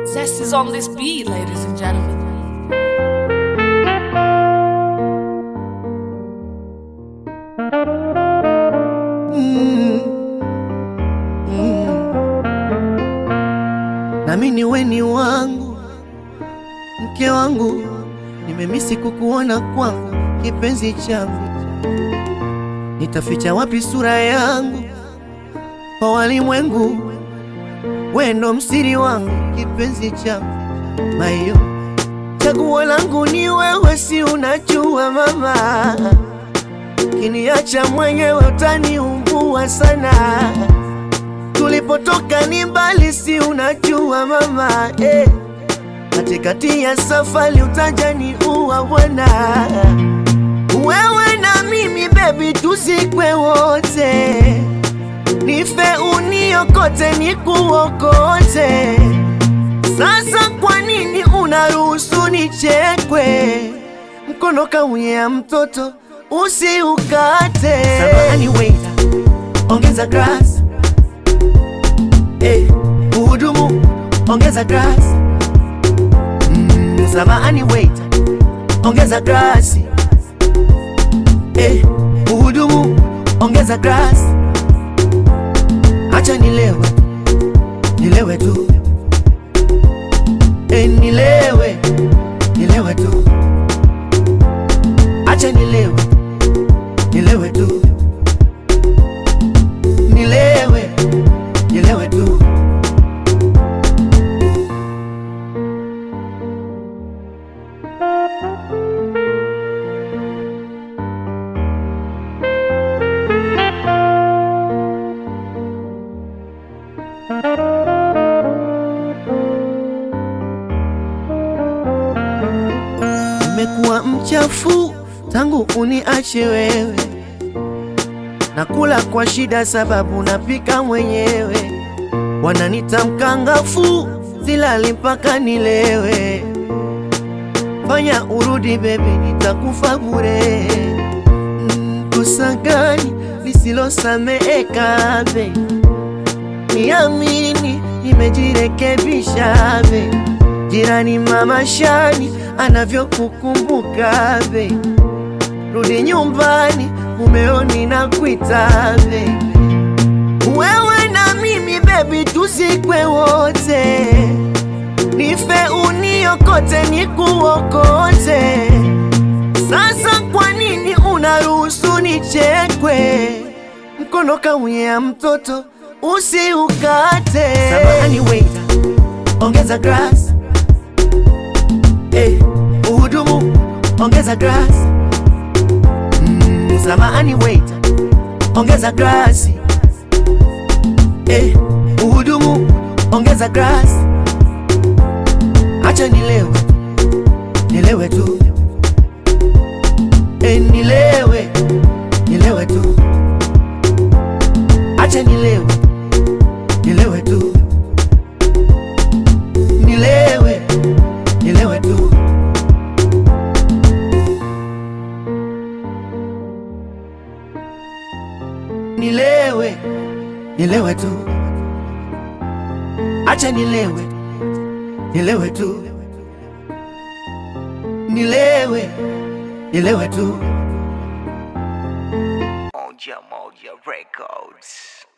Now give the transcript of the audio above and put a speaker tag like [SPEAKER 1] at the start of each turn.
[SPEAKER 1] Zest is on this beat, ladies and gentlemen.
[SPEAKER 2] nami ni weni wangu, mke wangu, nimemisi kukuona kwangu, kipenzi changu, nitaficha wapi sura yangu kwa walimwengu? We ndo msiri wangu, kipenzi changu, mayo chaguo langu ni wewe, si unajua mama, kiniacha mwenyewe utaniumbua sana tulipotoka ni mbali, si unajua mama eh. Katikati ya safari utajani uwa bwana, wewe na mimi bebi, tuzikwe wote, nife uniokote, nikuokote. Sasa kwa nini unaruhusu nichekwe? Mkono kaunyea mtoto usiukate. Samahani waiter, ongeza glass Eh, uhudumu ongeza glass. Mm, samahani waiter, ongeza glasi. Eh, uhudumu ongeza glass. Acha nilewe, nilewe tu. Eh, nilewe, nilewe tu. Acha nilewe, nilewe tu. Nilewe, nilewe tu. Nimekuwa mchafu tangu uniache wewe, nakula kwa shida sababu napika mwenyewe. Wananita mkangafu, silali mpaka nilewe. Fanya urudi bebi, nitakufa bure. Mm, Kosa gani lisilosameheka be? Niamini, nimejirekebisha be. Jirani mama Shani anavyokukumbuka be. Rudi nyumbani, mumeoni na kuita be. Wewe na mimi bebi, tuzikwe wote, nife uniokote, nikuokote. Sasa kwa nini unaruhusu nichekwe? Mkono kaunyea mtoto usiukate. Samahani waiter, ongeza glass. Eh, uhudumu ongeza glass. Mm, samahani waiter, ongeza glasi. Eh, uhudumu ongeza glass. Acha nilewe, nilewe tu. Eh, nilewe, nilewe tu. Acha nilewe, nilewe tu. Nilewe, nilewe tu. Nilewe, nilewe tu. Acha nilewe, nilewe tu. Nilewe, nilewe tu.
[SPEAKER 3] Moja Moja Records.